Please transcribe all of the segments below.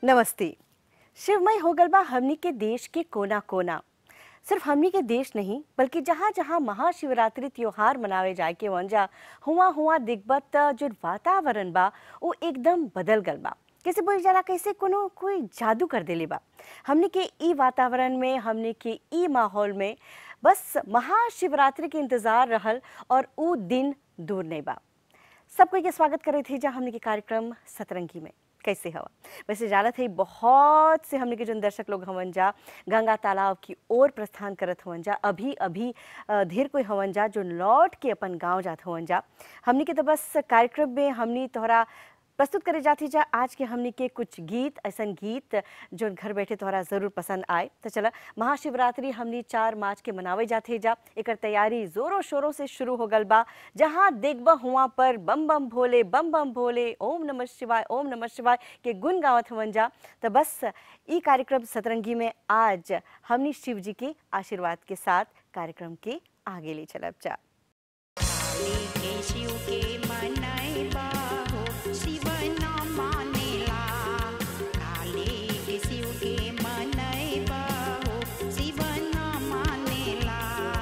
नमस्ते शिवमय हो गल बा हमनी के देश के कोना कोना सिर्फ हमनी के देश नहीं बल्कि जहाँ जहाँ महाशिवरात्रि त्योहार मनावे जाए के वंजा हुआ हुआ दिग्बत जो वातावरण बा वो एकदम बदल गल बा कैसे बोल जरा कैसे कोनो कोई जादू कर देले बा हमनी के ई वातावरण में हमनी के ई माहौल में बस महाशिवरात्रि के इंतजार रहल और ऊ दिन दूर नहीं बा सब कोई के स्वागत करे थे जहाँ हमने के कार्यक्रम सतरंगी में कैसे हवा वैसे जानत है बहुत से हमने के जो दर्शक लोग हवन जा गंगा तालाब की ओर प्रस्थान करत हवन जा अभी अभी अ, ढेर कोई हवन जा जो लौट के अपन गांव जात हवन जा हमने के तो बस कार्यक्रम में हमनी तोहरा प्रस्तुत करे जाती जा आज के हमनी के कुछ गीत ऐसन गीत जो घर बैठे तोहरा जरूर पसंद आए तो चला महाशिवरात्रि हमनी चार मार्च के मनावे जाते जा एकर तैयारी जोरों शोरों से शुरू हो गल बा जहाँ देखबा हुआ पर बम बम भोले बम बम भोले ओम नमः शिवाय ओम नमः शिवाय के गुण गावत हवन जा तो बस ई कार्यक्रम सतरंगी में आज हमनी शिव जी के आशीर्वाद के साथ कार्यक्रम के आगे ले चलब जा काली के शिव के मनैबा हो शिव न मानेला काली के शिव के मनैबा हो शिव न मानेला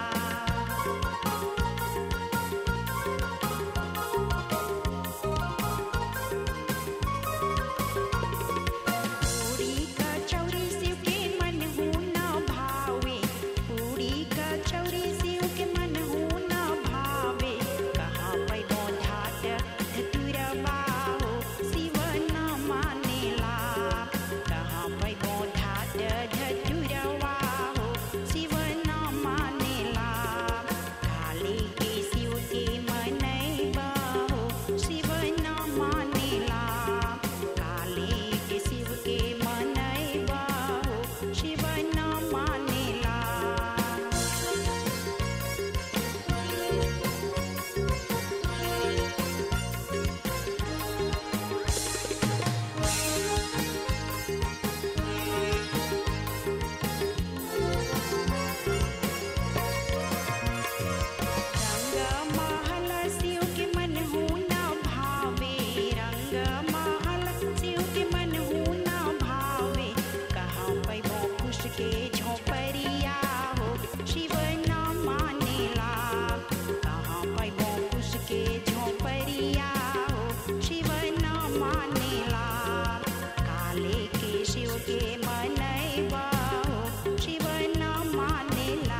पूरी कचौरी शिव के मन हूँ न भावे पूरी कचौरी शिव के मन हूँ न भावे कहाँ पैबो ढाट धतुरबा हो शिव न मानेला कहाँ पैबो ढाट धतुरबा हो शिव न मानेला काली के शिव के मनैबा हो शिव न मानेला काली के शिव के मनैबा हो शिव न मानेला रंग महल शिव के मन हूँ न भावे रंग महल शिव के मन हूँ न भावे कहाँ पैबो खुश के झोपड़िया हो शिव न मानेला कहाँ पैबो खुश के झोपड़िया हो शिव न मानेला काले के शिव के मनैबा हो शिव न मानेला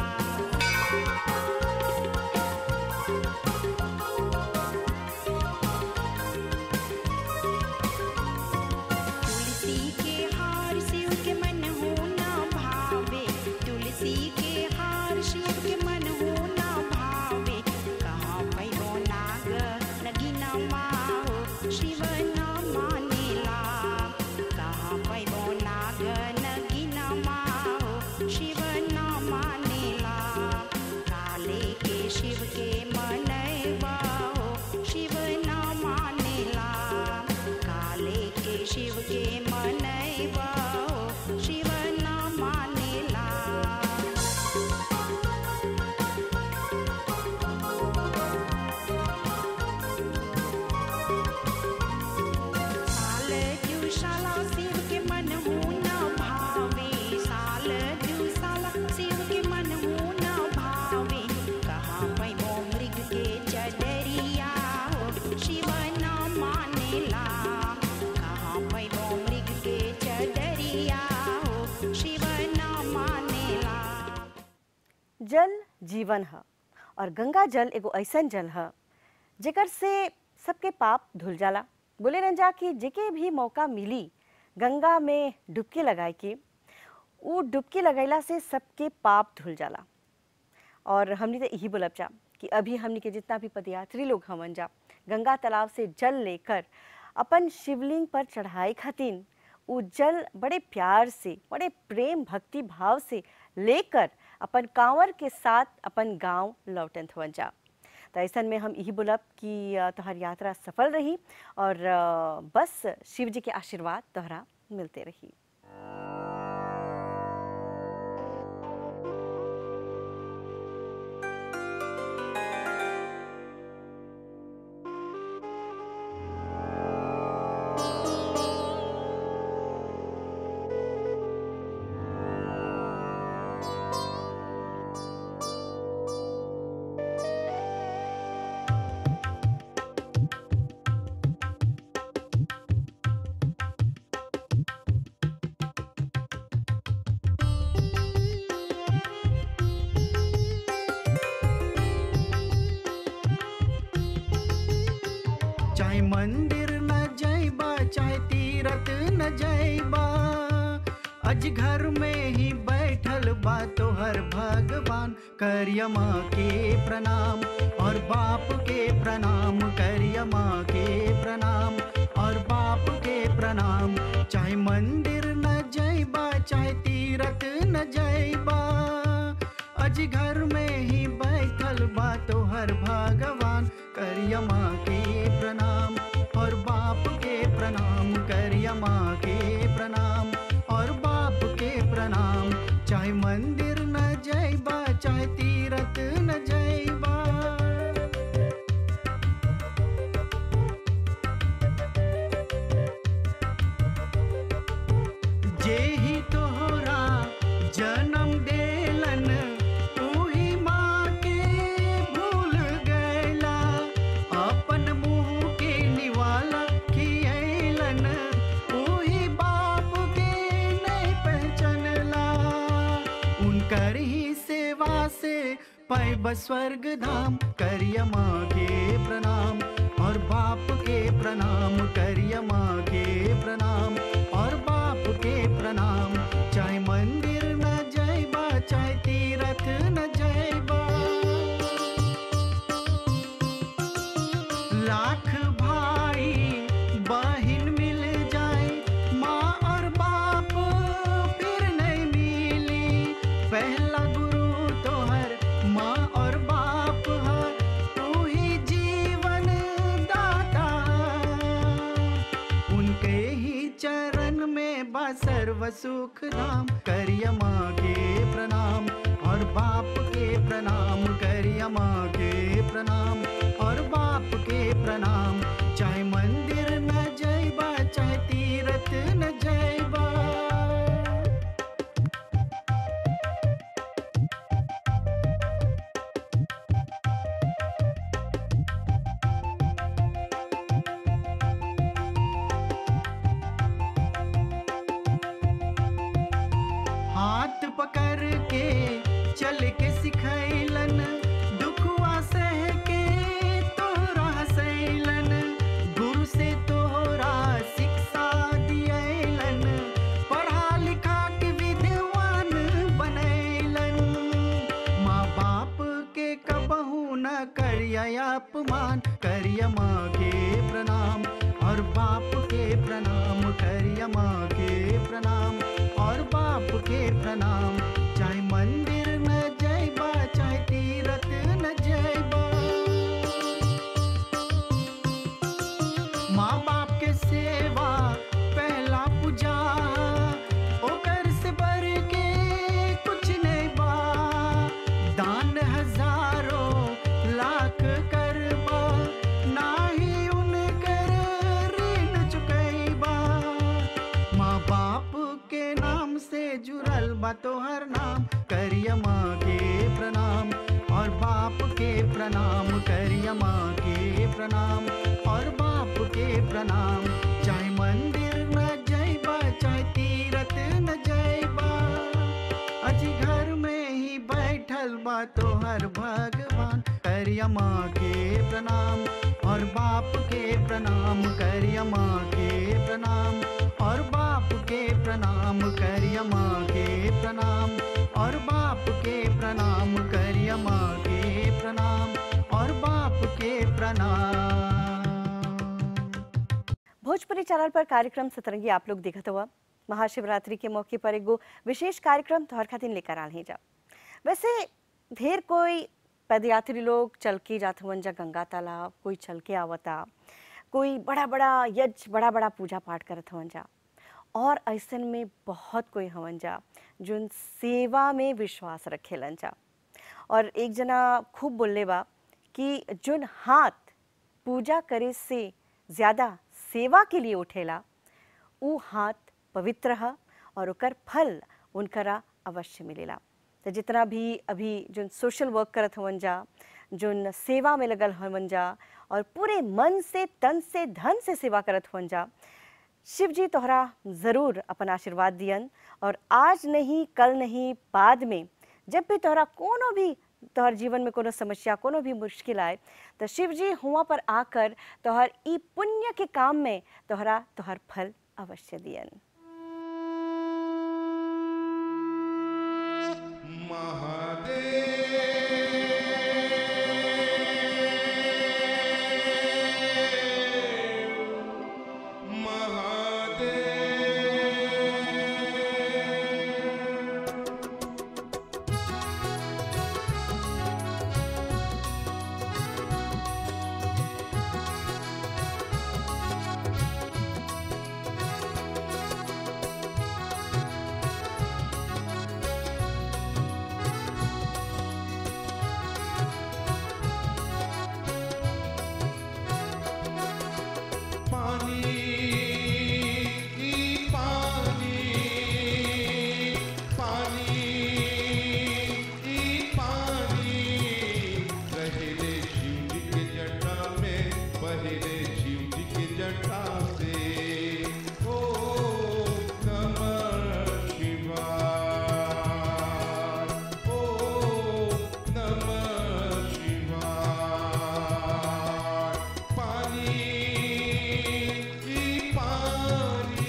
तुलसी के हार शिव के मन हो न भावे तुलसी के हार शिव के मन हो न भावे कहाँ पैबो नाग नगिना माहो शिव न मानेला कहाँ पैबो नाग नगिना माहो शिव न मानेला काले के शिव के मनैबा हो शिव न मानेला काले के शिव के मनैबा हो शिव न मानेला साल दुशाला शिव के मन हूँ न भावे साल दुशाला शिव के मन हूँ न भावे कहाँ पैबो मृग के चडरिया हो शिव न मानेला कहाँ पैबो मृग के चडरिया हो शिव न मानेला जल जीवन है और गंगा जल एगो ऐसन जल है जेकर से सबके पाप धुल जाला बोले न जा कि जेके भी मौका मिली गंगा में डुबकी लगाए के वो डुबकी लगैला से सबके पाप धुल जाला और हमने तो यही बोलब जा कि अभी हमने के जितना भी पदयात्री लोग हमन जा गंगा तालाब से जल लेकर अपन शिवलिंग पर चढ़ाई खातिन वो जल बड़े प्यार से बड़े प्रेम भक्ति भाव से लेकर अपन कांवर के साथ अपन गांव लौटन हुआ जा तो ऐसन में हम यही बोलब कि अ, तोहर यात्रा सफल रही और अ, बस शिव जी के आशीर्वाद तोहरा मिलते रही मंदिर न जैबा चाहे तीरथ न जैबा अज घर में ही बैठल बा तोहर भगवान करिया माँ के प्रणाम और बाप के प्रणाम करिया माँ के प्रणाम और बाप के प्रणाम चाहे मंदिर न जैबा चाहे तीरथ न जैबा अज घर में ही बैठल बा तोहर भगवान करिया माँ के प्रणाम और बाप के प्रणाम करिया माँ के प्रणाम और बाप के प्रणाम चाहे मंदिर न जैबा चाहे तीरथ न जैबा जेहि तोहरा जन्म देलन तूही माँ के भूल गैला अपन मुँह के निवाला खियैलन तूही बाप के नहीं पहचानला उनकर ही सेवा से पैब स्वर्ग धाम करिया माँ के प्रणाम और बाप के प्रणाम करिया माँ के प्रणाम और बाप के प्रणाम चाहे मंदिर न जैबा चाहे तीरथ न जैबा लाख भाई बहिन मिल जाए माँ और बाप फिर नहीं मिली पहला गुरु तोहर माँ और बाप है तू ही जीवन दाता उनके ही चरण में बा सर्व सुख धाम करिया माँ के प्रणाम और बाप के प्रणाम करिया माँ के प्रणाम और बाप के प्रणाम चाहे मंदिर न जैबा चाहे तीरथ न जैबा हाथ पकड़ के चल के सिखैलन दुखवा सह के तोरा सैलन गुरु से तोरा शिक्षा दियलन पढ़ा लिखा के विद्वान बनैलन माँ बाप के कबहू न करिया अपमान करिया माँ के प्रणाम और बाप के प्रणाम करिया माँ के प्रणाम और बाप के प्रणाम चाहे मंदिर न जैबा चाहे तीरथ न जैबा माँ बाप के सेवा पहला पूजा ओकर से बढ़ के कुछ नहीं बा दान हजारों लाख करबा नाही उनकर ऋण चुकैबा माँ बाप के नाम से जुड़ल बा तोहर नाम करिया माँ के प्रणाम और बाप के प्रणाम करिया माँ के प्रणाम और बाप के प्रणाम चाहे मंदिर न जैबा चाहे तीरथ न जैबा अजी घर में ही बैठल बा तोहर भगवान करिया माँ के प्रणाम और बाप के प्रणाम करिया माँ के प्रणाम और बाप के प्रणाम करिया माँ के प्रणाम और बाप के प्रणाम करिया माँ के प्रणाम और बाप के प्रणाम भोजपुरी चैनल पर कार्यक्रम सतरंगी आप लोग देखत हुआ महाशिवरात्रि के मौके पर एगो विशेष कार्यक्रम तोहर खातिर लेकर आल ही जा वैसे ढेर कोई पदयात्री लोग चल के जात हवन जा गंगा तालाब कोई चल के आवता कोई बड़ा बड़ा यज्ञ बड़ा बड़ा पूजा पाठ करत हवन जा और ऐसन में बहुत कोई हवन जा जोन सेवा में विश्वास रखेलन जा और एक जना खूब बोलले बा कि जोन हाथ पूजा करे से ज़्यादा सेवा के लिए उठेला ऊ हाथ पवित्र ह और ओकर फल उनकरा अवश्य मिलेला तो जितना भी अभी जोन सोशल वर्क करत हवन जा जोन सेवा में लगल हवन जा और पूरे मन से तन से धन से सेवा करत हवन जा शिव जी तोहरा ज़रूर अपन आशीर्वाद दियन और आज नहीं कल नहीं बाद में जब भी तोहरा कोनो भी तोहर जीवन में कोनो समस्या कोनो भी मुश्किल आए तो शिव जी हुआ पर आकर तोहर ई पुण्य के काम में तोहरा तोहर फल अवश्य दियन पानी ई पानी पानी ई पानी पहले शिव जी के जटा में पहले शिव जी के जटा से ओ नमः शिवाय ओ नमः शिवाय पानी ई पानी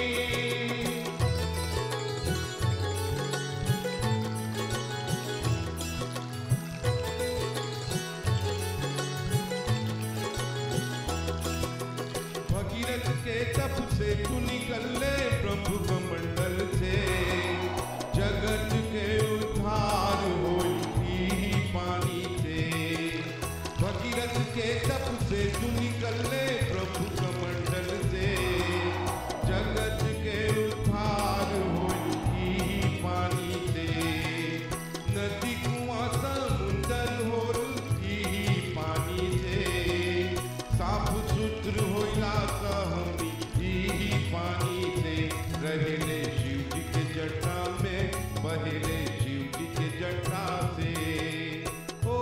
भगीरथ के तप से तू निकल ले प्रभु कमंडल से जगत के उद्धार होई ही पानी से भगीरथ के तप से तू निकल ले प्रभु कमंडल से जगत के उद्धार होई ही पानी से नदी कुआं समुंदर होल ही पानी से साफ सुत्र होइला कहमी ही पानी से रहले शिव जी के जटा में बहले शिव जी के जटा से ओ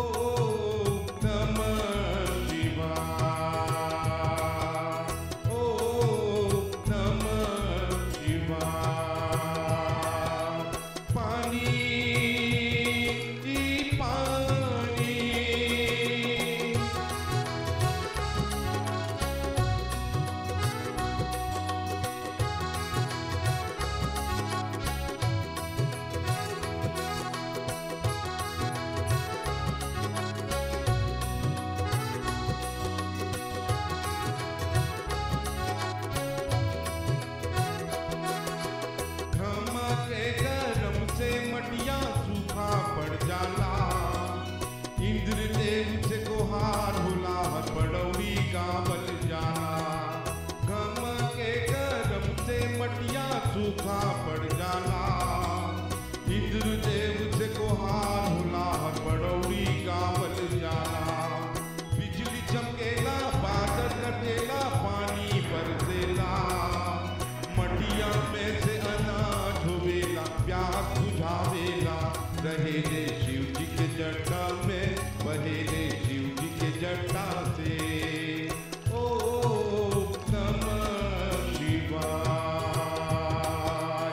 नमः शिवाय ओ नमः शिवाय पानी ई पानी घमा के गरम से मटिया सूखा पड़ जाला इंद्र देव से गुहार होला हर बड़ौरी गावल जाला घमा के गरम से मटिया सूखा पड़ जाला इंद्र देव से गुहार होला हर बड़ौरी गावल जाला बिजली चमकेला बादल कटेला पानी बरसेला मटिया में से अनाज होवेला प्यास बुझावेला रहेले शिव जी के जटा में बहेले शिव जी के जटा से ओ नमः शिवाय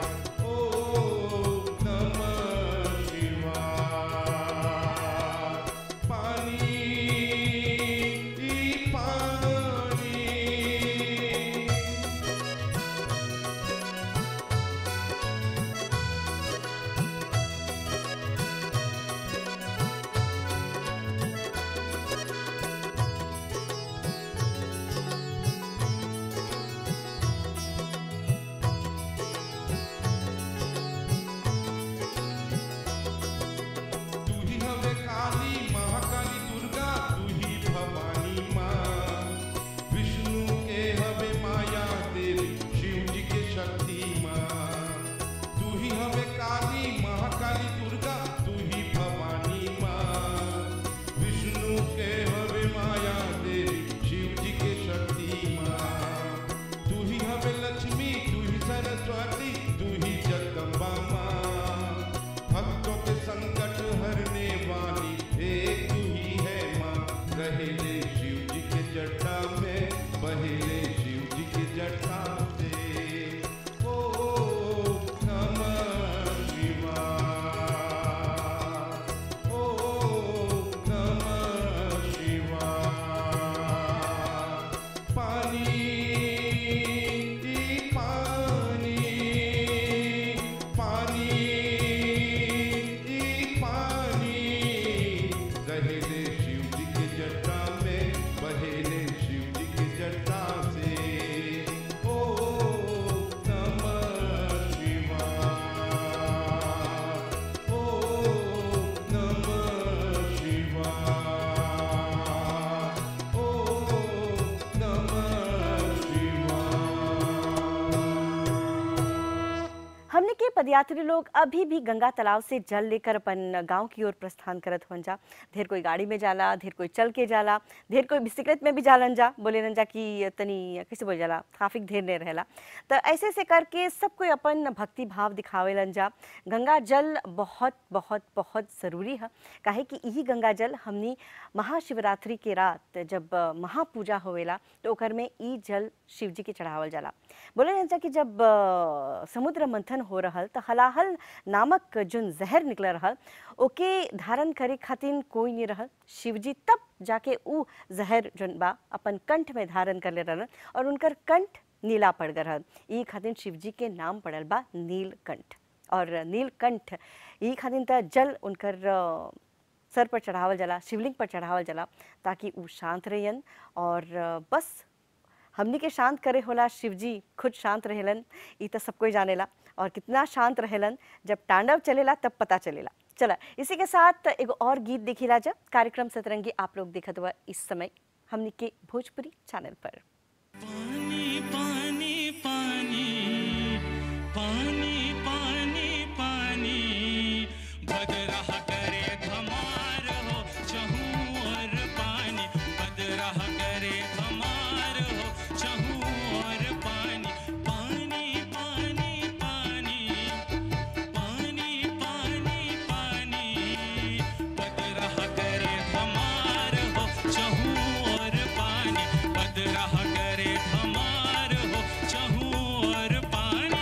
पदयात्री लोग अभी भी गंगा तालाब से जल लेकर अपन गांव की ओर प्रस्थान करत हुन जा ढेर कोई गाड़ी में जाला ढेर कोई चल के जाला ढेर कोई बिस्किट में भी जालन जा बोले जा कि तनी कैसे बोल जाला ट्रैफिक ढेर नहीं रहेला तो ऐसे से करके सब कोई अपन भक्ति भाव दिखावेलन जा गंगा जल बहुत बहुत बहुत ज़रूरी है काहे कि यही गंगा जल हमनी महाशिवरात्रि के रात जब अ, महापूजा होवेला तो ओकर में ई जल शिव जी के चढ़ावल जाला बोले जा कि जब अ, समुद्र मंथन हो रहल तो हलाहल नामक जोन जहर निकल रहल ओके धारण करे खातिर कोई नहीं रहल शिव जी तब जाके ऊ जहर जोन बा अपन कंठ में धारण कर ले रहल और उनकर कंठ नीला पड़ गए रहल ई खातिर शिव जी के नाम पड़ल बा नीलकंठ और नीलकंठ ई खातिर त जल उनकर अ, सर पर चढ़ावल जाला शिवलिंग पर चढ़ावल जाला ताकि ऊ शांत रहन और अ, बस हमनी के शांत करे होला शिव जी खुद शांत रहेलन ई तो सब कोई जानेला और कितना शांत रहेलन जब तांडव चलेला तब पता चलेला चला इसी के साथ एगो और गीत देखिला जब कार्यक्रम सतरंगी आप लोग देखत हुआ इस समय हमनी के भोजपुरी चैनल पर पानी पानी पानी पानी पानी पानी बदराह करे धमार हो चहूँ और पानी बदराह करे धमार हो चहूँ और पानी पानी पानी पानी पानी पानी पानी बदराह करे धमार हो चहूँ और पानी बदराह करे धमार हो चहूँ और पानी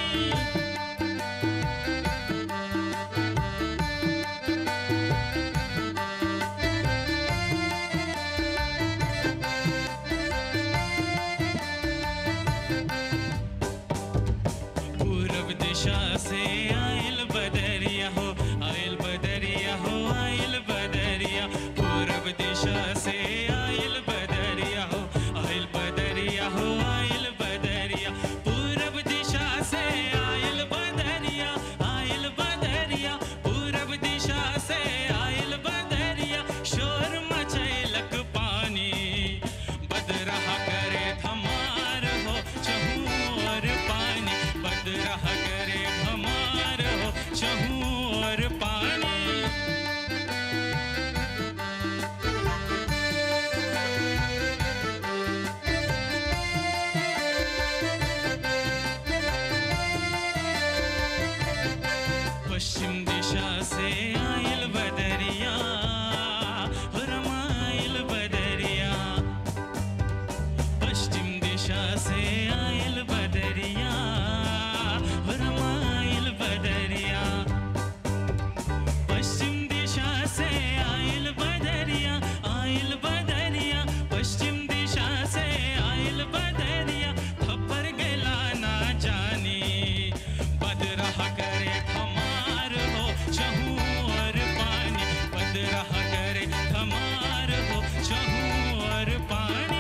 पूरब दिशा से आयल बदरिया हो आयल बदरिया हो आयल बदरिया पूरब दिशा से आयल बदरिया हो आयल बदरिया हो आयल बदरिया पूरब दिशा से आयल बदरिया आयल बदरिया पूरब दिशा से आयल बदरिया शोर मचैलक पानी बदरह करे धमार हो चहूँ और पानी बदरह करे धमार हो चहूँ और पानी पश्चिम दिशा से आयल बदरिया हो रमाइल बदरिया पश्चिम दिशा से आयल बदरिया हो रमाइल बदरिया पश्चिम दिशा से आयल बदरिया आयल बदरिया पश्चिम दिशा से आयल बदरिया खबर गला ना जानी बदराह करे हमार हो चहूँ और पानी बदराह करे हमार हो चहूँ और पानी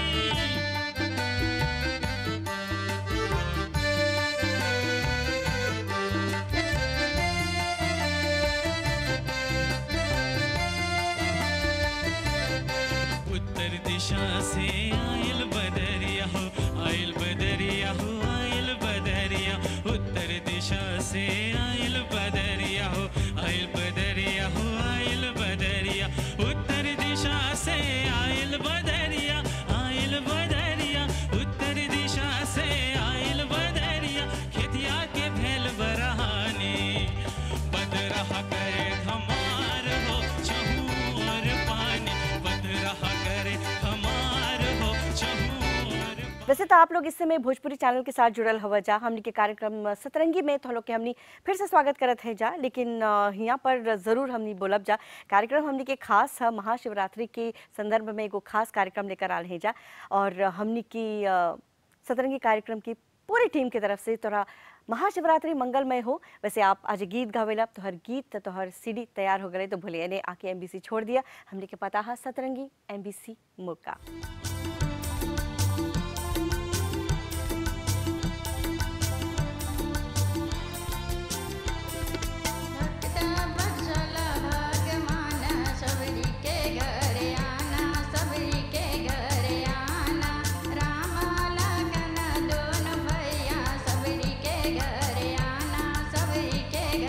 उत्तर दिशा से आयल बदरिया हो आयल बदरिया हो आयल बदरिया उत्तर दिशा से आयल बदरिया हो आयल बदरिया हो आयल बदरिया उत्तर दिशा से आयल बदरिया आयल बदरिया उत्तर दिशा से आयल बदरिया खेतिया के भेल बरहानी बदरह करे हमार हो चहूँ और पानी बदरह करे हमार हो चहूँ और वैसे तो आप लोग इस समय भोजपुरी चैनल के साथ जुड़ल हवा जा हमनी के कार्यक्रम सतरंगी में तो लोग के हमनी फिर से स्वागत करत है जा लेकिन अ, यहाँ पर ज़रूर हमनी बोलब जा कार्यक्रम हमनी के खास है महाशिवरात्रि के संदर्भ में एगो खास कार्यक्रम लेकर आल है जा और हमनी की अ, सतरंगी कार्यक्रम की पूरी टीम की तरफ से तोरा महाशिवरात्रि मंगलमय हो वैसे आप आज गीत गावेला तोहर गीत तोहर सीडी तैयार हो गए तो भूलिए ने आके एमबीसी छोड़ दिया हमने के पता है सतरंगी एमबीसी मुर्गा भक्त बचल भगवान सबरी के घर आना सबरी के घर आना राम लखन दोनों भैया सबरी के घर आना सबरी के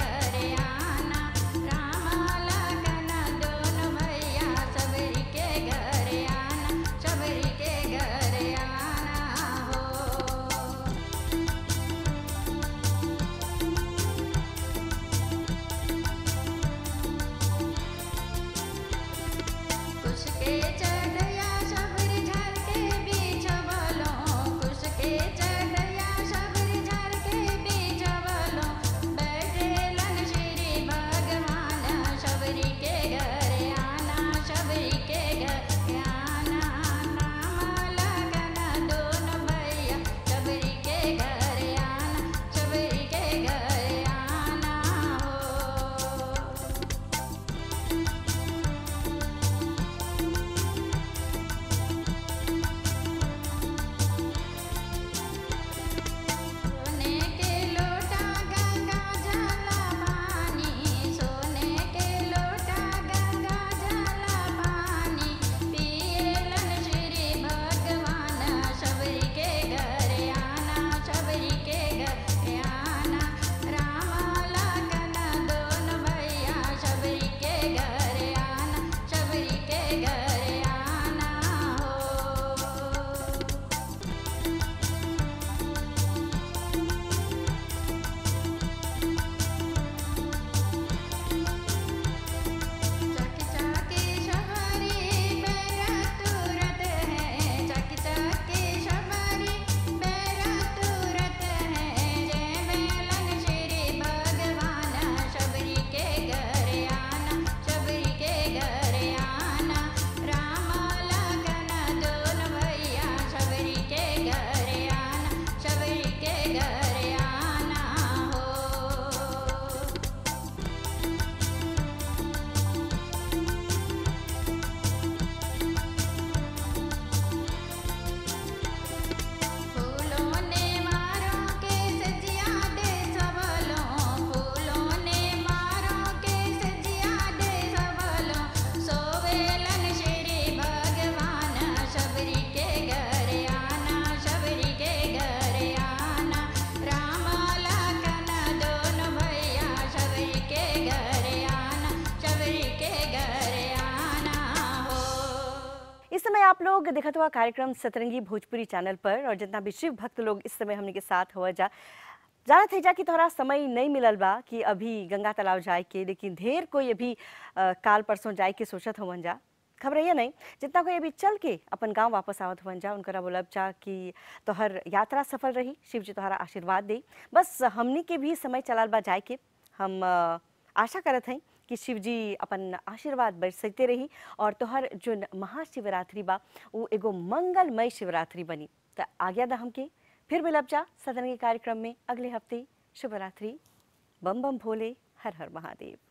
लोग देखत हुआ कार्यक्रम सतरंगी भोजपुरी चैनल पर और जितना भी शिव भक्त लोग इस समय हमने के साथ हुआ जा जानत है जा कि तोहरा समय नहीं मिलल बा कि अभी गंगा तालाब जाए के लेकिन ढेर कोई अभी अ, काल परसों जाए के सोचत हवन जा खबर ये नहीं जितना कोई अभी चल के अपन गांव वापस आवत हुवन जा उनकरा बोलब जा कि तोहर यात्रा सफल रही शिव जी तोहरा आशीर्वाद दे बस हमनी के भी समय चलाल बा जाए के हम अ, आशा करत हई कि शिव जी अपन आशीर्वाद बरसते रही और तोहर जो महाशिवरात्रि बा वो एगो मंगलमय शिवरात्रि बनी त आज्ञा दा हमके फिर मिलब जा सदन के कार्यक्रम में अगले हफ्ते शुभरात्रि बम बम भोले हर हर महादेव